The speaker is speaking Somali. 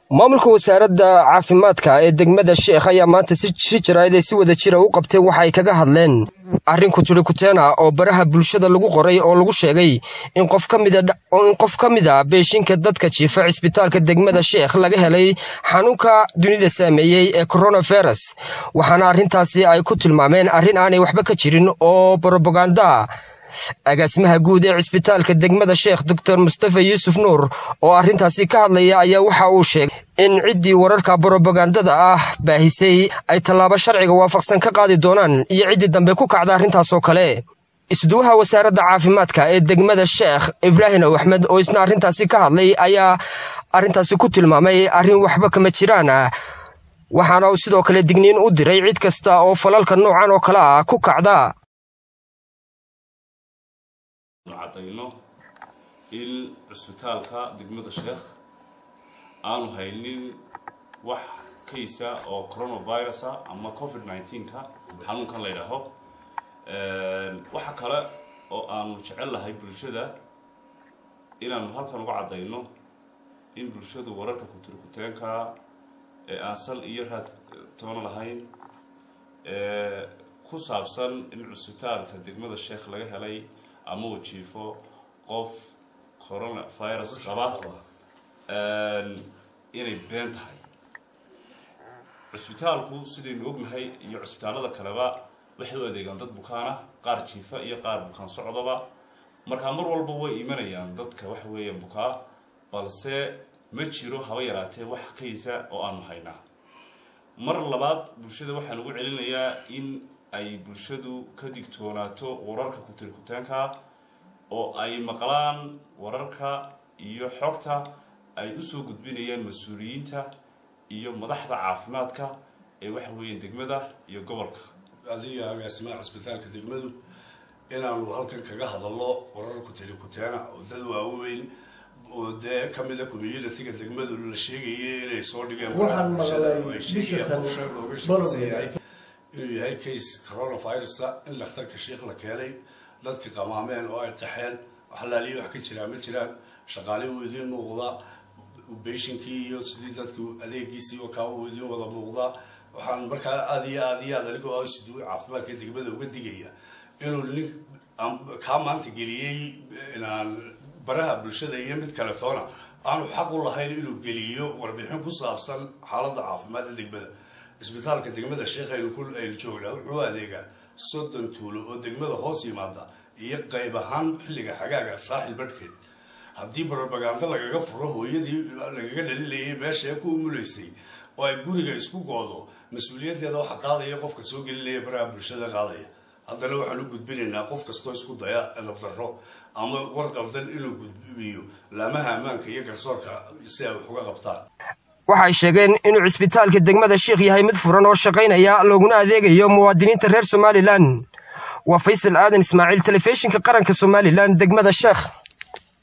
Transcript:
maamulka wasaaradda caafimaadka ee degmada sheekh ayaa maanta si jiraayad ay si wada jira u qabtay waxa ay kaga hadleen arrin kuturi kuteena oo baraha bulshada lagu qoray oo lagu sheegay in qof ka mid a beeshinka dadka jiifa cisbitaalka degmada sheekh laga helay xanuunka dunida saameeyey ee coronavirus waxaana arrintaasi ay ku tilmaameen arrin aanay waxba ka jirin oo brobaganda agaasimaha guud ee cisbitaalka degmada sheekh doctor mustafa yuusuf nuur oo arrintaasi ka hadlaya ayaa waxa uu sheegay in ciddii wararka brobagandada ah baahisay ay tallaabo sharciga waafaqsan ka qaadi doonaan iyo ciddii dambe ku kacda arrintaasoo kale isduwaha wasaaradda caafimaadka ee degmada sheekh ibraahim ow axmed oo isna arrintaasi ka hadlay ayaa arrintaasi ku tilmaamay arrin waxba kama jiraan waxaana uu sidoo kale digniin u diray cid kasta oo falalka noocan oo kale ah ku kacda cadayno in cusbitaalka degmada sheekh aanu haynin wax kaysa oo coronavirusa ama covid nneteen-ka xanuunkan la ydhaaho waxa kale oo aanu jecel lahay bulshada inaanu halkan uga caddayno in bulshadu wararka kuturkuteenka ee aan sal iyo raad toona lahayn ku saabsan in cusbitaalka degmada sheekh laga helay ama uu jiifo qof coronavirus qaba inay been tahay cusbitaalku sidaynu ognahay iyo cusbitaallada kaleba waxay u adeegaan dad bukaana qaar jiifa iyo qaar bukaan socdaba markaa mar walba way imanayaan dadka waxa weeyaan bukaa balse ma jiro haba yaraatee wax kaysa oo aanu haynaa mar labaad bulshada waxaan ugu celinayaa in ay bulshadu ka digtoonaato wararka kutirikutaanka oo ay maqlaan wararka iyo xogta ay usoo gudbinayaan mas-uuliyiinta iyo madaxda caafimaadka ee waxa weeyaan degmada iyo gobolka adiga agaasimaha cisbitaalka degmadu inaanu halkan kaga hadalno warar kutirikuteena oo dad waaweyn oo dee kamida communitiga degmadu la sheegayay inay soo dhigeen inuu yahay case coronavirusa in dhakhtarka sheikh la keenay dadka qamaameen oo ay qaxeen waxalaaliya wax ka jiraan ma jiraan shaqaale uu idiin muuqdaa beshinkii iyo sidii dadku adeegiisii kaa uu idiin wada muuqdaa waxaan markaa aad iyo aad iyo aad anigoo isduu caafimaadka degmada uga digaya inuu nin kaa maanta geliyey inaan baraha bulshada iyo mid kale toona aanu xaq u lahayn inuu geliyo warbixin ku saabsan xaaladda caafimaadda degmada cisbitaalka degmada sheekh aynu joognaa wuxuu adeegaa soddon tuulo oo degmada hoos yimaada iyo qayb ahaan xilliga xagaaga saaxil badhkeed haddii brobagando lagaga furo hooyadii lagaga dhalilayay meesha ku umulaysay oo ay guriga isku goodo mas-uuliyaddeeda waxa qaadaya qofka soo gelinaya baraha bulshada qaadaya haddana waxaan u gudbinaynaa qof kastoo isku daya edabdarro ama war qaldan inuu gudbiyo laamaha ammaanka iyo garsoorka si ay wax uga qabtaan waxay sheegeen inuu cisbitaalka degmada sheekh yahay mid furan oo shaqaynaya looguna adeegayo muwaadiniinta reer somalilan waa faysal aadan ismaaciil telefishinka qaranka somalilan degmada sheekh